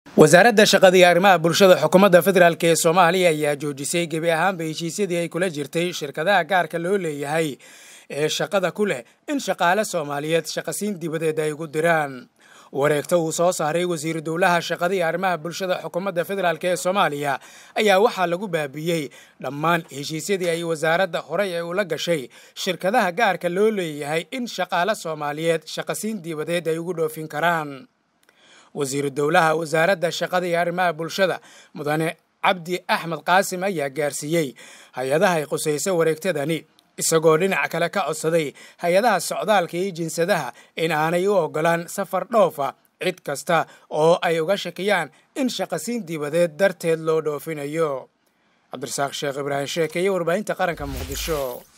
wasaaradda shaqada iyo arrimaha bulshada xukuumadda federaalk ee soomaaliya ayaa joojisay gebi ahaanba heshiisyadii ay kula jirtay shirkadaha gaarka loo leeyahay ee shaqada ku leh in shaqaale soomaaliyeed shaqasiin dibadeed ay ugu diraan wareegto uu soo saaray wasiiru dowlaha shaqada iyo arrimaha bulshada xukuumadda federaalk ee soomaaliya ayaa waxaa lagu baabiyey dhammaan heshiisyadii ay wasaaradda horey ay ula gashay shirkadaha gaarka loo leeyahay in shaqaale soomaaliyeed shaqasiin dibadeed ay ugu dhoofin karaan wasiiru dowlaha wasaaradda shaqada iyo arrimaha bulshada mudane cabdi axmed qaasim ayaa gaarsiiyey hay-adaha ay qusayso wareegtadani isagoo dhinac kale ka codsaday hay-adaha socdaalka iyo jinsadaha in aanay u ogolaan safar dhoofa cid kasta oo ay uga shakiyaan in shaqasiin dibadeed darteed loo dhoofinayo cabdirasaaq sheekh ibraahim sheeke iyo warbaahinta qaranka muqdisho